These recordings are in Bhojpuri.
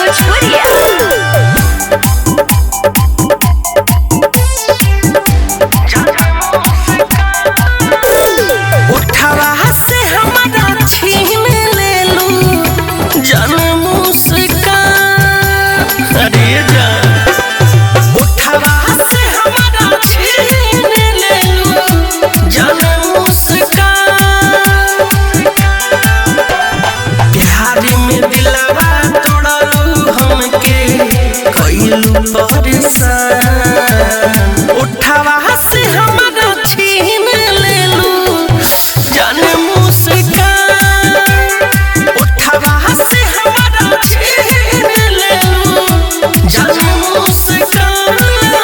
भोजपुरिया उठवा से हमारा छीन लेलू जन मुस्कान अरे जान उठवा से हमारा छीन लेलू जन मुस्कान प्यार में दिलवा तोड़लू हमके कइलू परेशान उठवा से हमारा छीन लेलू जन मुस्कान उठवा से हमारा छीन लेलू जन मुस्कान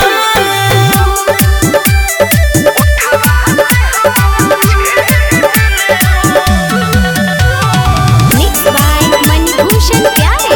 मिक्स बाय मणिभूषण प्यारे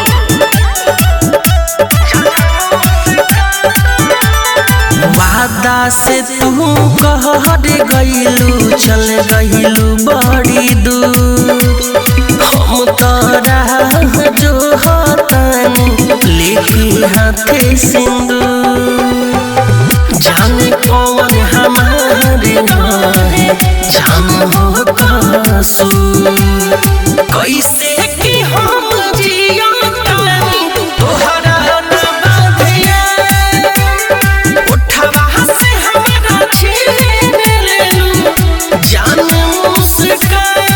वादा से तू कहर गइलू चल गइलू बड़ी दूर हम तोरा जो हतानी लेके हाथे सिंदूर जाने कौन हमारे नाहे जान हो कसूर कैसे कि हम जिया तानी तोहरा न बाधिया उठवा से हमारा छीन लेलू जान मुस्कान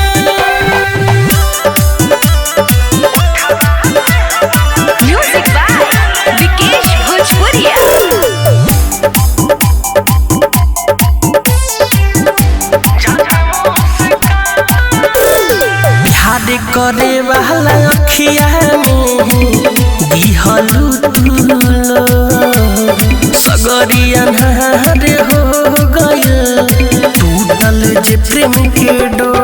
म्यूजिक बाय विकेश भोजपुरिया प्यार करे वाला अखिया में दिहलू तुलो सगरी अन्हार हो गइल टूटल जे प्रेम के डोर